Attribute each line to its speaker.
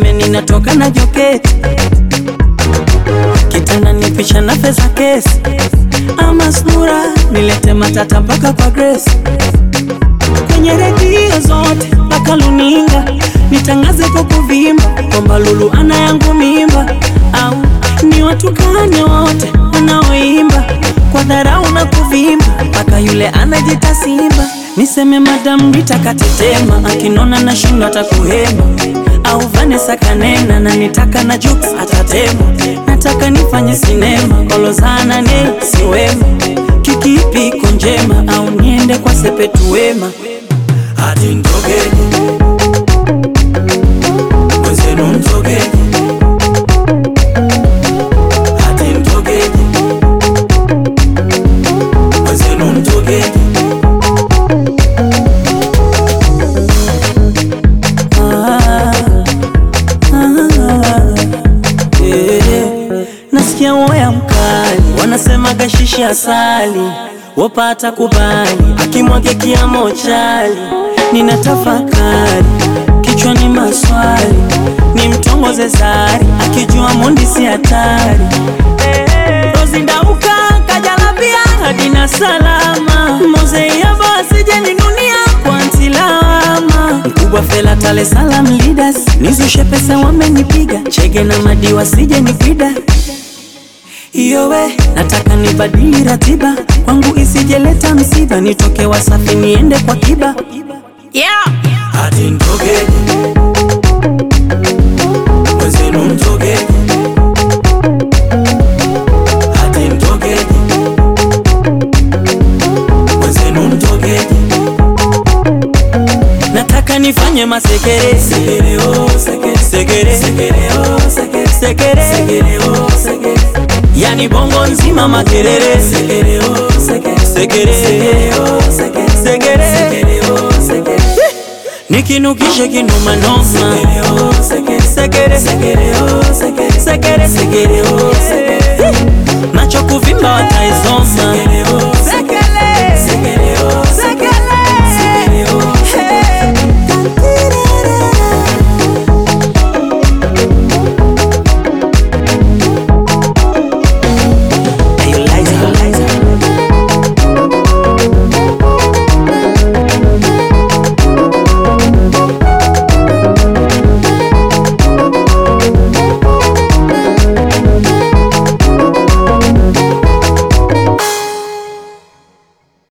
Speaker 1: waseme ninatoka na joketi kitanda ni picha na pesa kesi ama sura nilete matata mpaka kwa Grace kwenye redio zote mpaka luninga nitangaze kwa kuvimba kwamba Lulu ana yangu mimba, au ni watukane wote wanaoimba kwa dharau na kuvimba mpaka yule anajita Simba. Niseme Madam Rita katetema, akinona na shindo atakuhema, au Vanessa kanena na nitaka na Jux atatema. Nataka nifanye sinema kolozana ne siwema, kikipi iko njema, au niende kwa Sepetu Wema
Speaker 2: hati mtogeni mwenzenu mtogeni hati mtogeni mwenzenu mtogeni
Speaker 1: Ah, ah, eh. Nasikia woya mkali wanasema gashishi asali wapata kubali akimwage kiamo chali nina tafakari kichwani maswali ni mtongoze zari akijua mundi si hatari rozindauka kajalabia hadina salama mozeiaba asijeninunia kwa ntilama mkubwa fela tale salam leaders nizushe pesa wamenipiga chege na madiwa sije nipida iyo we nataka nibadili ratiba kwangu isijeleta msiba nitoke wasafi niende kwa kiba yeah.
Speaker 2: hati mtogeni mwenzenu mtogeni hati mtogeni mwenzenu mtogeni
Speaker 1: nataka nifanye masekere
Speaker 2: sekere oh sekere
Speaker 1: sekere
Speaker 2: sekere oh sekere
Speaker 1: sekere
Speaker 2: sekere oh sekere
Speaker 1: yani bongo nzima makerere
Speaker 2: sekere oh sekere
Speaker 1: sekere
Speaker 2: sekere oh sekere
Speaker 1: sekere
Speaker 2: sekere oh sekere
Speaker 1: nikinukishe kinumanoma
Speaker 2: sekere oh sekere
Speaker 1: sekere
Speaker 2: sekere oh sekere
Speaker 1: sekere
Speaker 2: sekere oh